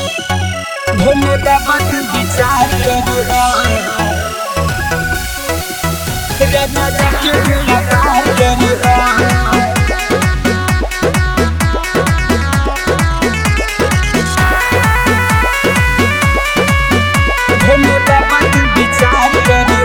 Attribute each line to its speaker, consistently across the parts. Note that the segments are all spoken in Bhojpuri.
Speaker 1: भोले बाबा तू विचार करो राजा जी के विचार करो भोले बाबा तू विचार करो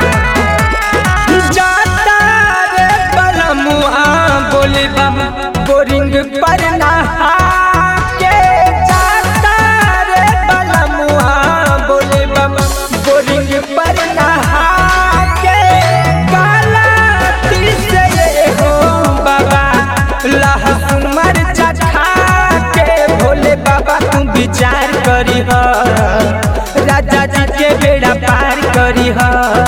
Speaker 1: जाता रे बलमुआ बोले बाबा बोरिंग पर नहा के जाता रे बलमुआ बोले बाबा बोरिंग पर नहा के काला तिल से ये हो बाबा लहसुन मरचा खा के भोले बाबा तू विचार करी हो राजा जी के बेड़ा पार करी हो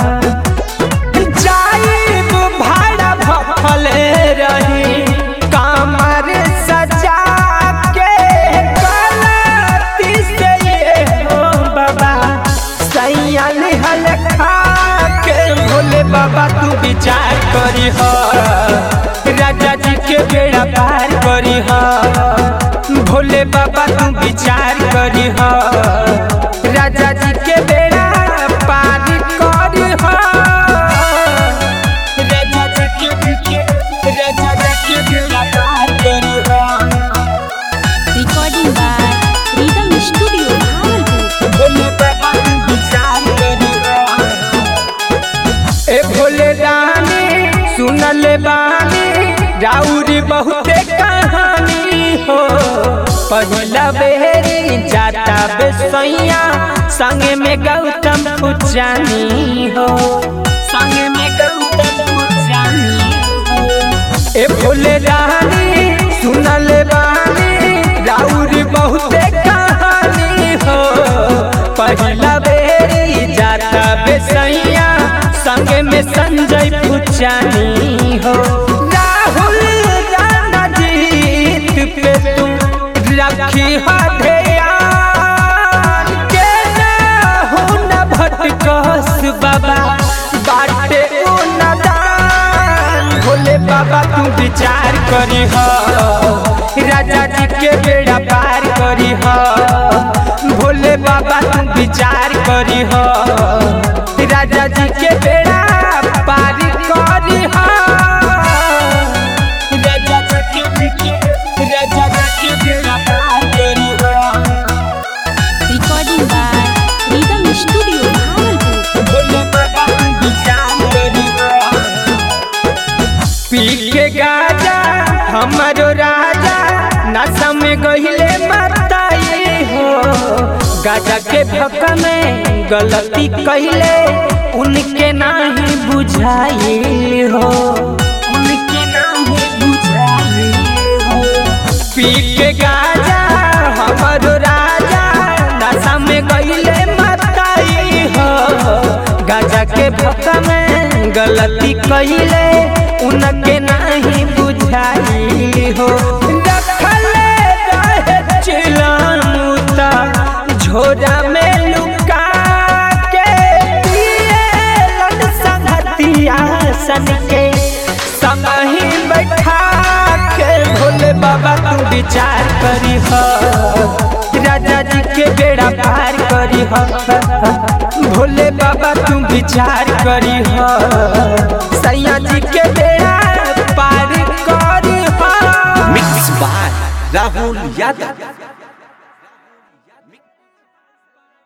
Speaker 1: जाइब भाड़ा भफले रही कमर सजा के गलती से ये हो बाबा सैया निहल खा के भोले बाबा तू विचार करी हो राजा जी के बेड़ा पार करी हो भोले बाबा तू विचार करी हो राजा जी के बेड़ा पार करी हो राजा जी के राजा जी के बेड़ा पार करी हो
Speaker 2: Recording by Rhythm Studio, Bhagalpur.
Speaker 1: Bhole बाबा तू विचार करी हो ए भोले रानी सुनले बानी राउरी बहुते कहानी हो पहिला बेरी जाता बेसैया संगे में गौतम पुजानी हो संगे में गौतम पुजानी हो ए भोले रानी सुनले बानी राउरी बहुते कहानी हो पहिला बेरी जाता बेसैया संगे में संजय पुचानी हो राहुल राणा जीत पे तू रखी हो ध्यान के ना हो न भटकस बाबा बाटे ओ नदान भोले बाबा तू विचार करी हो राजा जी के बेड़ा पार करी हो भोले बाबा तू विचार करी हो राजा जी के बेड़ा पार करी हो राजा जी के राजा जी के बेड़ा पार करी हो
Speaker 2: Recording by Rhythm Studio, Bhagalpur.
Speaker 1: Bhole बाबा तू विचार करी हो पी के गाजा हमारो राजा नशा में गहिले मताई हो गाजा के भक में गलती कहिले उनके नाही बुझाई हो उनके नाही बुझाई हो पी के गाजा हमारो राजा नशा में गहिले मताई हो गाजा के भक में गलती कहिले उनके नहीं बुझाई हो रखले रहे चिलमुता झोरा में लुका के पिएलन संगतिया सन के संगही बैठा के भोले बाबा तू विचार करी हो राजा जी के बेड़ा पार करी हो भोले बाबा तू विचार करी हो सैया जी के बेड़ा पार करी हो
Speaker 3: Mixed by Rahul Yadav.